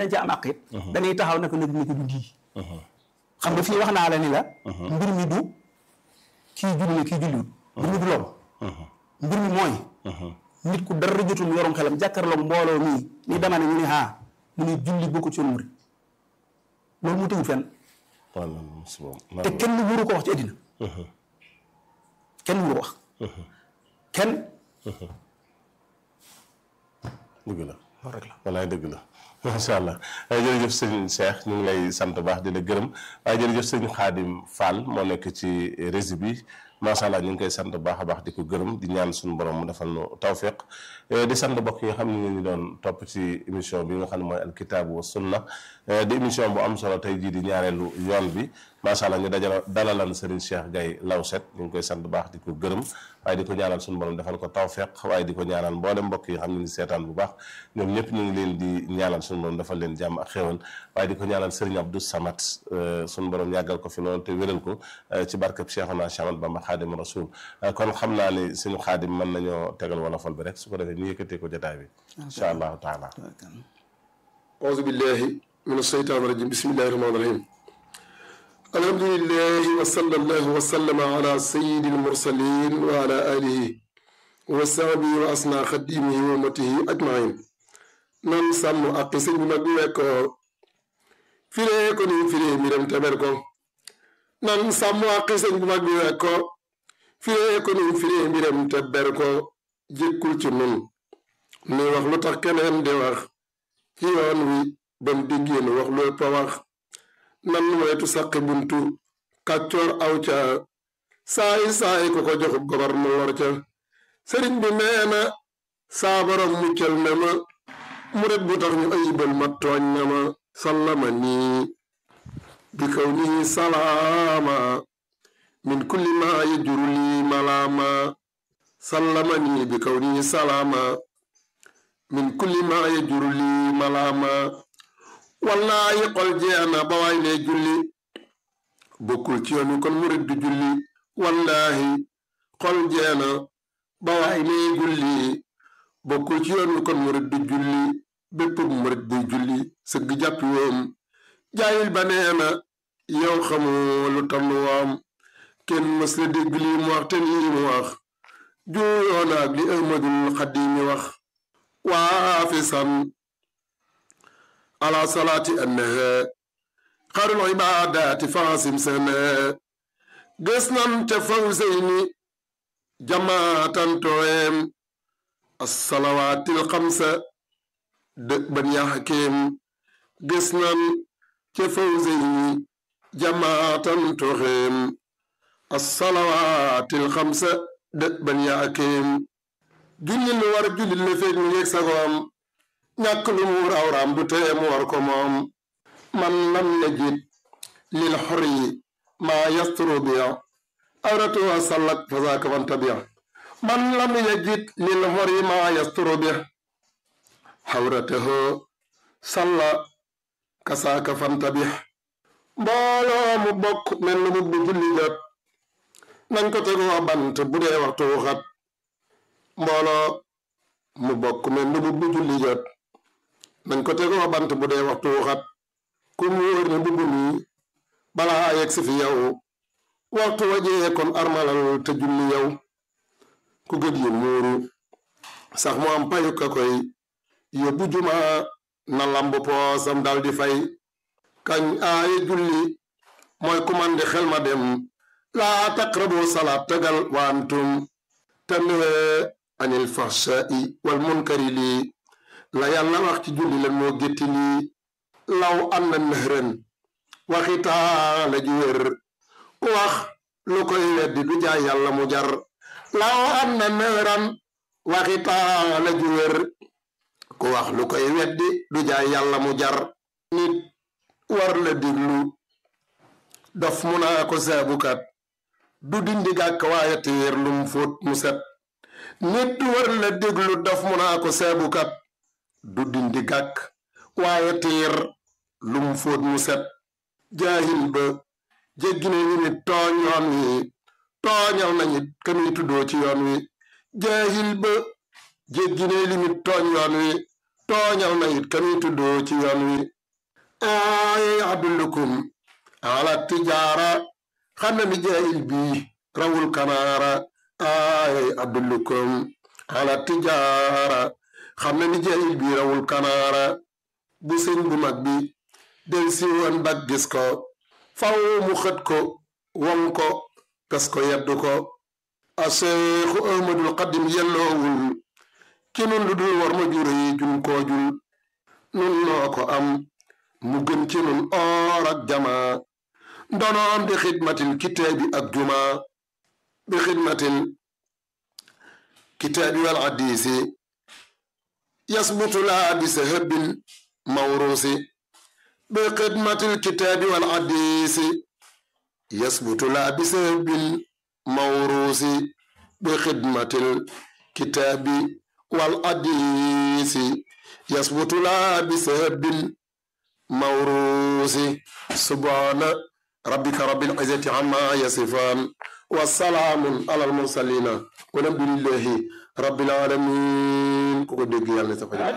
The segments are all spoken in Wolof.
dañ ca am àq it dañuy taxaw ne ko nag ni ko du lii xam nga fii wax naa la ni la mbir mi du kii julli na kii julliwut mbir mi du loolu mbir mi mooy nit ku dara jotul mu yorum xelam jàkkaarloog mbooloo mii ni dama ne ñu ne haa mu ne julli bokku ci yoonu murid loolu mu tegul fenn te kenn wuru ko wax ci àddina kenn wuru ko wax kenn dëgg la loolu rek la walaay dëgg la macha allah jërëjëf sëñ Cheikh ñu ngi lay sant baax di la gërëm waaye jërëjëf sëñ Xaadim Fall moo nekk ci rési bi macha allah ñu ngi koy sant baax a baax di ko gërëm di ñaan suñu borom mu defal nu tawfiq di sant mbokk yi nga xam ne ñu doon topp ci émission bi nga xam ne mooy alkitaabu wa sunna di émission bu am solo tey jii di ñaareelu yoon bi macha allah ñu dajal dalalan Serigne Cheikh Gaye Lawset ñu ngi koy sant baax di ko gërëm waaye di ko ñaanal suñu borom defal ko tawfiq waaye di ko ñaanal mboolem mbokk yi xam ne ni seetaan bu baax ñoom ñëpp ñu ngi leen di ñaanal suñu borom defal leen jàmm ak xéwal waaye di ko ñaanal Serigne Abdou Samad suñu borom yàggal ko fi loolu te wéral ko ci barkeb Cheikhuna Cheikh Ahmadou Bamba Xaadim Rasul kon xam naa ni suñu xaadim mën nañoo tegal wala fol bi rek su ko defee ñu yëkkatee ko jotaay bi incha allahu taala auzu billahi min asheytaan rajim bismillahi rahmaani rahim alhamdulillahi wa sallallahu wa sallama ala sayyidi almursalin wa ala alihi wa sahbihi wa asna xadimihi wa ummatihi ajmain nan sàmm ak sëñ bi mag bi wekkoo firee ko ni firee miram teber ko nan sàmm ak sëñ bi mag bi wekkoo firee ko ni firee miram teber ko jékkul ci nun ni wax lu tax keneen di wax ci yoon wi bam diggéen wax lu ëpp a wax nan moytu saqi buntu kàccoor aw ca saay saay ko ko joxub gobar mu lor ca sëriñ bi nee na saa borom muccal na ma murit bu tax ñu ayibal ma tooñ na ma sallama nii bi kaw nii salaama min kulli ma yajuru lii malaama sallama nii bi kaw nii salaama min kulli ma yajuru lii malaama wallaayi xol jeena ba waay ne julli bokkul ci yoon wi kon murit du julli wallaahi xol jeena ba waay ne julli bokkul ci yoon wi kon murit du julli bépp murit buy julli sëgg jàppi woom jaayil ba neena yow xamoo lu tam woom kenn mës la dégg lii mu wax te lii mu wax juuyoona ak li ahmadul xadimi wax waafisan ala salaati annaha xarul ibaadaati faasim sana gës nan te fawseyni jamaatan tooyem assalawaatil xamsa dëkk ban yaxakeem gës nan te fawseyni jamaatan tooxeem assalawaatil xamsa dëkk ban yaxakeem julli lu war julli la feeg mu ngeeg sagoom ñàkk lu mu rawraam du tee mu war ko moom man lam yajid lil xori maa yasturu biya awratu wa sallak fasaaka fantabiya man lam yajid lil xori maa yasturu biya xawratahu salla kasaaka fantabiya mbooloo mu bokk mel na mu bu julli jot nañ ko tegoo bant bu dee waxtu xat mbooloo mu bokk mel ni bu julli jot nañ ko tegoo bant bu dee waxtu xat ku mu wóor ne mbubb mi balaa yegg si fi yow waxtu wajee kon armalal te julli yow ku gëj yi muuru sax mu am payu ka koy yóbbu juma na lamb poosam dal di fay kañ aaye julli mooy kumandi xel ma dem laa taqrabu salaat tegal waantum tanwee anil fahshai wal munkari lii la yàlla wax ci julli leen moo gétti lii law am na nëxrën waxitaa la ju wér ku wax lu koy weddi du jaay yàlla mu jar law am na nëxrën waxitaa la ju wér ku wax lu koy weddi du jaay yàlla mu jar nit war la diglu dof mu naa ko saabukat du dindi gàkk waaye téer lum fóot mu set nit war la déglu daf mu naa ko seebukat du dindi gàkk waaye tiir lum fóot mu set jaahil ba jéggi na ñu nit tooñ yoon wi tooñal nañu kamuy tuddoo ci yoon wi jaahil ba jéggi na limit tooñ yoon wi tooñal na it kamuy tuddoo ci yoon wi ay adullukum ala tijaara xam na ni jaayil bi rawul kanaara ay adullukum ala tijaara xam na ni jaayil bi rawul kanaara bu sëñ bu mag bi del si woon bag gis ko faw mu xët ko won ko pes ko yeddu ko a seexu ahmadul xadim yelloowul ki nun lu dul war ma jure yi jun koo jul nun noo ko am mu gën ci nun oor ak jamaa ndonoom di xidmatil kitaabi ak jumaa bi xidmatil kitaabi wal hadiisi yasbutu laa bi sahabin mawruusi bi xidmatil kitaabi wal hadiisi yasbutu laa bi sahabin mawruusi bi xidmatil kitaabi wal hadiisi yasbutu laa bi sahabin mawruusi subhaana rabbika rabbil izzati amma yasifaan wa salaamun alal mursaliina walhamdulillahi rabbil aalamiin ku ko dégg yàlla na sa fa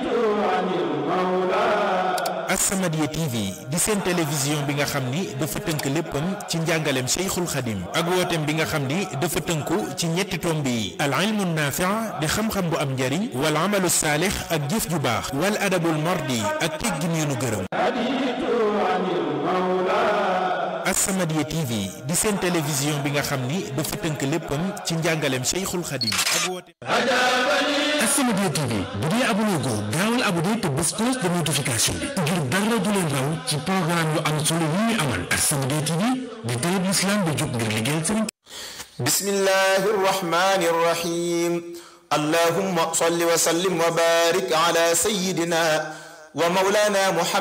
As-Samadiyya TV di seen télévision bi nga xam ni dafa tënk léppam ci njàngaleem Cheikhul Khadim ak wooteem bi nga xam ni dafa tënku ci ñetti tomb yi al ilmu naafi' di xam-xam bu am njariñ wal amalu saalix ak jëf ju baax wal adabul mardi ak teggin yu nu gërëm As-Samadiyya TV di seen télévision bi nga xam ni dafa tënk léppam ci njàngaleem Cheikhul Khadim ak wooteem As-Samadiyya TV bu dee abonné ko gaawal abonné te bés cloche de notification bi ngir dara du leen raw ci programme yu am solo yi ñu amal As-Samadiyya TV di télé bu islam bi jóg ngir liggéeyal sëriñ بسم الله الرحمن الرحيم اللهم صل وسلم وبارك على سيدنا ومولانا محمد